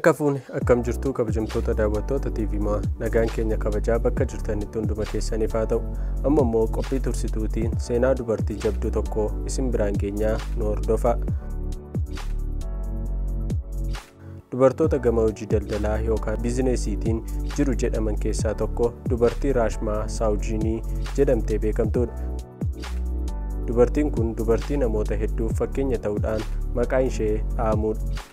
Harka fuuni akkam jirtuu kabajamtoota daawwattoota TV maa nagaan keenya kabajaa bakka jirtanitti hunduma keessaniif haa ta'u amma immoo qophii tursituutiin seenaa dubartii jabduu tokko isin biraan geenyaa nu hordofa. Dubartoota gama hojii daldalaa yookaan biizineesiitiin jiru jedhaman keessaa tokko dubartii Raashmaa Saawujinii jedhamtee beekamtudha. Dubartiin kun dubartii namoota hedduuf fakkeenya ta'uudhaan maqaan ishee dhahamudha.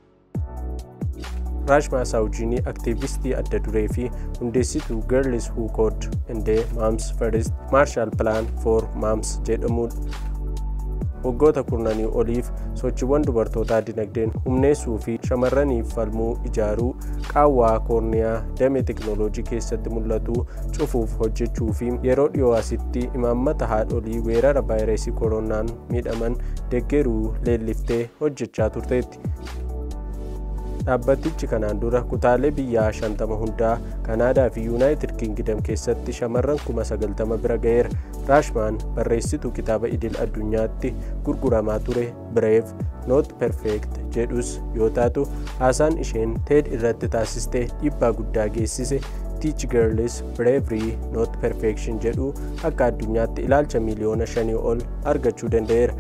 raashmaa saawujinii aktiivistii adda duree fi hundeessituu girls who code and moms first marshal plan for moms jedhamudha. waggoota kurnanii oliif sochiiwwan dubartootaa dinagdeen humneessuu fi shamarraniif falmuu ijaaruu qaawwaa koorniyaa damee teknooloojii keessatti mul'atu cufuuf hojjechuu fi yeroo dhiyoo asitti imaammata haadholii weerara vaayirasii koronaan miidhaman deggeruu leelliftee hojjechaa turteetti. dhaabbatichi kanaan dura kutaalee biyyaa 50 hundaa kanaadaa fi yuunaayitid kiingidam keessatti shamarran 90 bira ga'eera raashmaan barreessituu kitaaba idil addunyaatti gurguramaa ture bireef noot perfeekt jedhus yoo taatu haasaan isheen teed irratti taasiste dhiibbaa guddaa geessise tiich girls bravery not perfection jedhu akka addunyaatti ilaalcha miiliyoona 5 ol argachuu danda'eera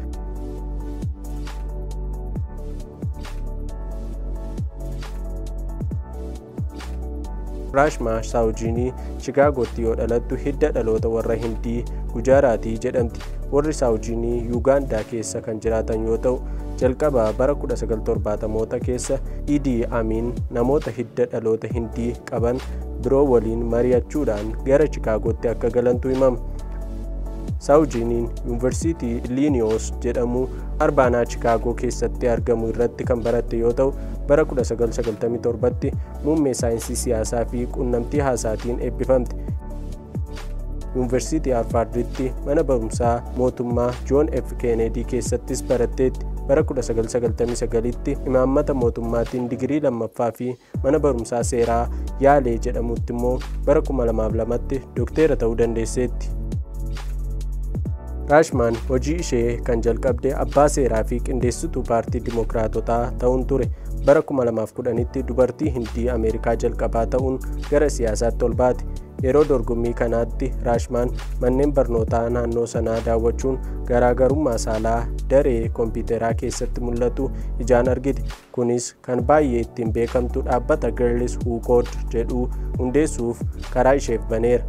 raashmaa saawujinii chicaagootti yoo dhalattu hidda dhaloota warra hindii gujaaraatii jedhamti warri saawujinii yuugaandaa keessa kan jiraatan yoo ta'u jalqaba bara 1970moota keessa idii amiin namoota hidda dhaloota hindii qaban biroo waliin mari'achuudhaan gara chicaagootti akka galantu himama saawujiniin yuunivarsiitii iliiniyoos jedhamu arbaanaa chikaagoo keessatti argamu irratti kan baratte yoo ta'u bara 1997tti muummee saayinsii siyaasaa fi quunnamtii haasaatiin eebbifamte. yuunivarsiitii harvarditti mana barumsaa mootummaa joon f keeneedii keessattis baratteetti bara 1999tti imaammata mootummaatiin digirii lammaffaa fi mana barumsaa seeraa yaalee jedhamutti immoo bara 2002tti dookteera ta'uu dandeesseetti. raashmaan hojii ishee kan jalqabde abbaa seeraa fi qindeessituu paartii dimookiraatotaa ta'uun ture bara 2010tti dubartii hindii ameerikaa jalqabaa ta'uun gara siyaasaatti ol baate yeroo dorgommii kanaatti raashmaan manneen barnootaa naannoo sanaa daawwachuun garaagarummaa saalaa daree kompiitaraa keessatti mul'atu ijaan argite kunis kan baay'ee ittiin beekamtu dhaabbata girls who code jedhu hundeessuuf karaa isheef baneera.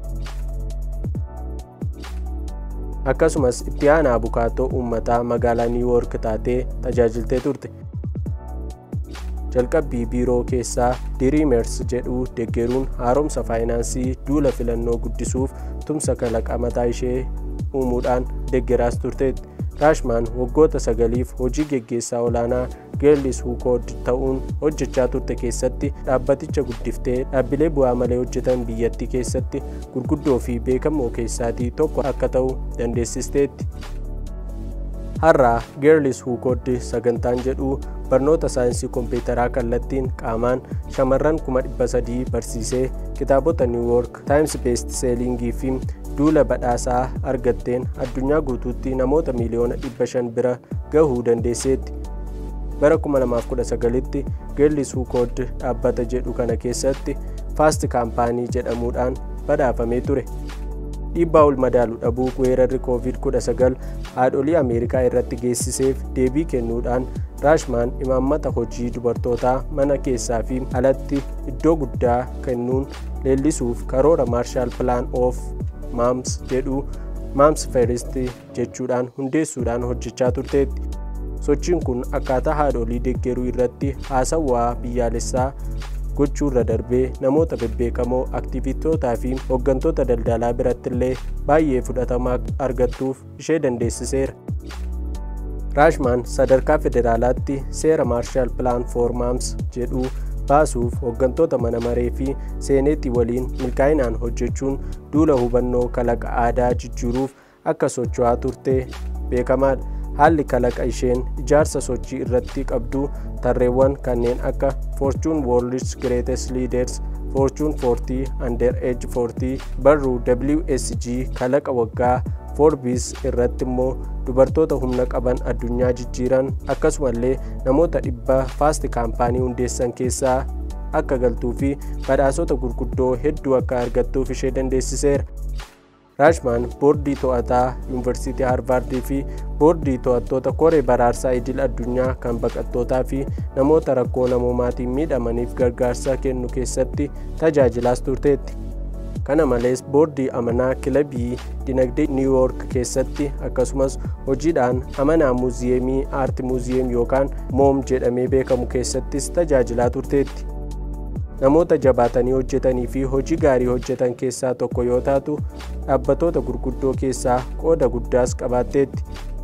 akkasumas itti aanaa bukaatoo uummataa magaalaa niiwuyoork taatee tajaajiltee turte jalqabbii biiroo keessaa diriimers jedhu deggeruun haaromsa faayinaansii duula filannoo guddisuuf tumsa kalaqa mataa ishee uumuudhaan deggeraas turteetti raashmaan waggoota sagaliif hojii geggeessaa olaanaa geellis huukood ta'uun hojjechaa turte keessatti dhaabbaticha guddiftee dhaabbilee bu'aa malee hojjetan biyyattii keessatti gurguddoo fi beekamoo keessaatii tokko akka ta'u dandeessisteetti. har'aa geerlis huukood sagantaan jedhu barnoota saayinsii kompiitaraa kallattiin qaamaan shamarran 300 barsiisee kitaabota niiwuyoork taayims beest seelingii fi duula badhaasaa argatteen addunyaa guutuutti namoota miiliyoona 500 bira gahuu dandeesseetti. bara 2019tti geellis huukood dhaabbata jedhu kana keessatti faast kaampaanii jedhamuudhaan badhaafamee ture. dhiibbaa ol madaalu dhabuu weerarri covid-19 haadholii ameerikaa irratti geessiseef deebii kennuudhaan raashmaan imaammata hojii dubartootaa mana keessaa fi alatti iddoo guddaa kennuun leellisuuf karoora maarshaal pilaan oof maams jedhu maams first jechuudhaan hundeessuudhaan hojjechaa turteetti. sochiin kun akkaataa haadholii deggeruu irratti haasawaa biyyaalessaa gochuurra darbee namoota bebbeekamoo aktiivistootaa fi hooggantoota daldalaa biratti illee baay'ee fudhatama argattuuf ishee dandeessiseera. raashmaan sadarkaa federaalaatti seera maarshaal pilaan foor maams jedhu baasuuf hooggantoota mana maree fi seeneetii waliin milkaa'inaan hojjechuun duula hubannoo kalaqa aadaa jijjiiruuf akka socho'aa turte beekamaadha. haalli kalaqa isheen ijaarsa sochii irratti qabdu tarreewwan kanneen akka fortune world's greatest leaders fortune 40 under age 40 barruu wsg kalaqa waggaa foorbiis irratti immoo dubartoota humna qaban addunyaa jijjiiran akkasumallee namoota dhibba faasti kaampaanii hundeessan keessaa akka galtuu fi badhaasota gurguddoo hedduu akka argattuuf ishee dandeessiseera. raashmaan boordii to'ataa yuunivarsiitii haarvaardii fi boordii to'attoota koree baraarsaa idil addunyaa kan baqattootaa fi namoota rakkoo namoomaatiin miidhamaniif gargaarsa kennu keessatti tajaajilaas turteetti. kana malees boordii amanaa kilabii dinagdee niiw yoork keessatti akkasumas hojiidhaan amanaa muuziyeemii aarti muuziyeem yookaan moom jedhamee beekamu keessattis tajaajilaa turteetti. namoota jabaatanii hojjetanii fi hojii gaarii hojjetan keessaa tokko yoo taatu dhaabbatoota gurguddoo keessaa qooda guddaas qabaatteetti.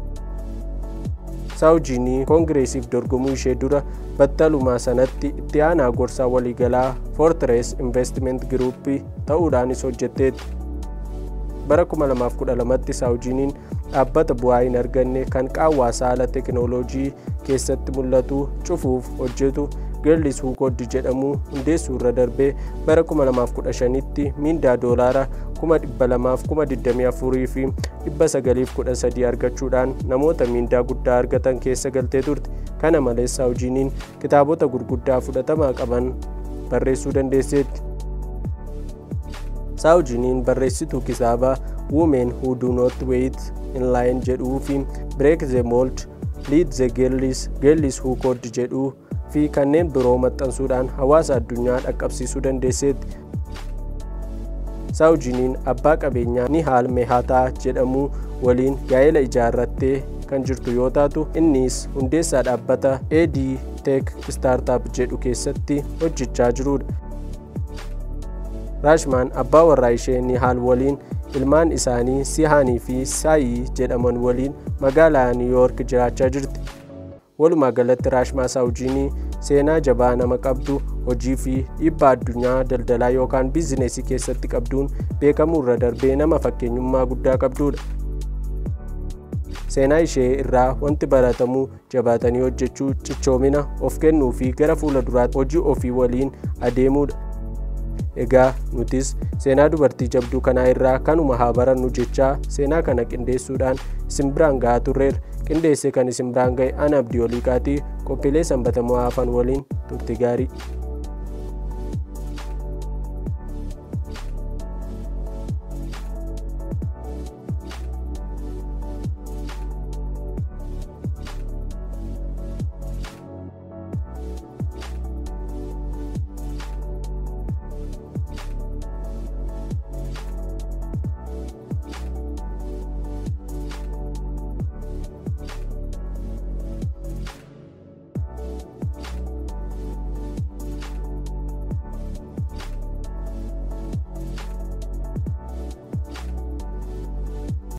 saawujiinii koongireesiif dorgomuu ishee dura battalumaa sanatti itti aanaa gorsaa waliigalaa foortirees investiment giruuppii ta'uudhaanis hojjetteetti. bara 2012tti saawujiiniin dhaabbata bu'aa hin arganne kan qaawwaa saala teekinooloojii keessatti mul'atu cufuuf hojjetu geellis huukooddi jedhamu hundeessuu irra darbee bara 2015tti miindaa doolaara 224,024 fi 913 argachuudhaan namoota miindaa guddaa argatan keessa galtee turte kana malees saawujiiniin kitaabota gurguddaa fudhatamaa qaban barreessuu dandeesseetti. saawujiiniin barreessituu kitaaba women who do not wait in line jedhuu fi break the mold lead the girls girls who code jedhuu fi kanneen biroo maxxansuudhaan hawaasa addunyaa dhaqqabsiisuu dandeesseetti. saawujiiniin abbaa qabeenyaa nihaal mehataa jedhamu waliin gaa'ela ijaarrattee kan jirtu yoo taatu innis hundeessaa dhaabbata ad tech startup jedhu keessatti hojjechaa jirudha. raashmaan abbaa warraa ishee nihaal waliin ilmaan isaanii sihaanii fi saayii jedhaman waliin magaalaa niiwyoork jiraachaa jirti. walumaa galatti raashmaa saawujiinii seenaa jabaa nama qabdu hojii fi dhiibbaa addunyaa daldalaa yookaan biizineesii keessatti qabduun beekamuu irra darbee nama fakkeenyummaa guddaa qabdudha. seenaa ishee irraa wanti baratamu jabaatanii hojjechuu cichoomina of kennuu fi gara fuula duraatti hojii ofii waliin adeemuudha. egaa nutis seenaa dubartii jabduu kanaa irraa kanuma haa barannu jechaa seenaa kana qindeessuudhaan isin biraan ga'aa turreerra qindeessee kan isin biraan ga'e ana abdii oliiqaatii qophiilee sanbatamoo hafan waliin turte gaarii